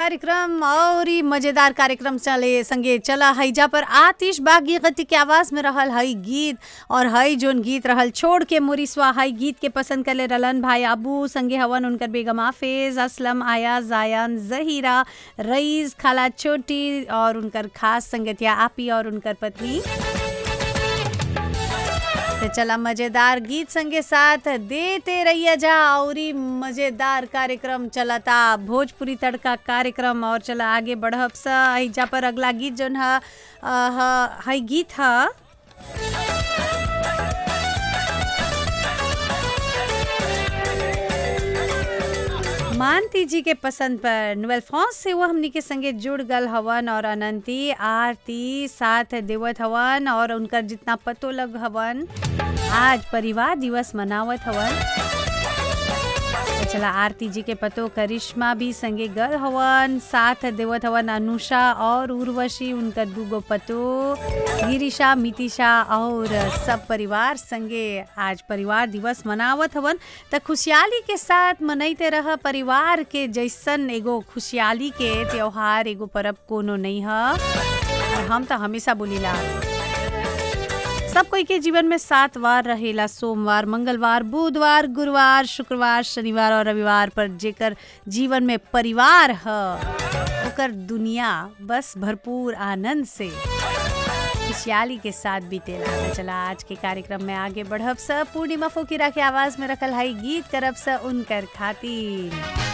कार्यक्रम और ही मजेदार कार्यक्रम चले संगे चला हैजा पर आतिश बागी गति के आवाज में रहल हई गीत और हई जोन गीत रहल छोड़ के मुरिसवा हई गीत के पसंद करले रहलन भाई अबू संगे हवन उनकर बेगम हाफिज असलम आया जायन जहीरा रईस खाला छोटी और उनकर खास संगतिया आपी और उनकर पत्नी तो चला मजेदार गीत संगे साथ देते रहिए जा औरी मजेदार कार्यक्रम चलता भोजपुरी तड़का कार्यक्रम और चला आगे बढ़ब सा जा पर अगला गीत जोन है हई गीत है मानती जी के पसंद पर नोवेल फॉन्स से वो हमनी के संगे जुड़ गल हवन और अनंती आरती साथ देवत हवन और उनकर जितना पतो लग हवन आज परिवार दिवस मनावत हवन चला आरती जी के पतो करिश्मा भी संगे गल हवन साथ देवत हवन अनुषा और उर्वशी उनकर दूगो पतो गिरिशा मितिशा और सब परिवार संगे आज परिवार दिवस मनावत हवन त खुशहाली के साथ मनैते रह परिवार के जैसन एगो खुशहाली के त्योहार एगो परब कोनो नहीं है और हम तो हमेशा बोलीला सब कोई के जीवन में सात वार रहेला सोमवार मंगलवार बुधवार गुरुवार शुक्रवार शनिवार और रविवार पर जेकर जीवन में परिवार है ओकर दुनिया बस भरपूर आनंद से खुशहाली के साथ बीतेला तो चला आज के कार्यक्रम में आगे बढ़ब स पूर्णिमा फोकिरा के आवाज में रखल हई गीत करब स उनकर खातिर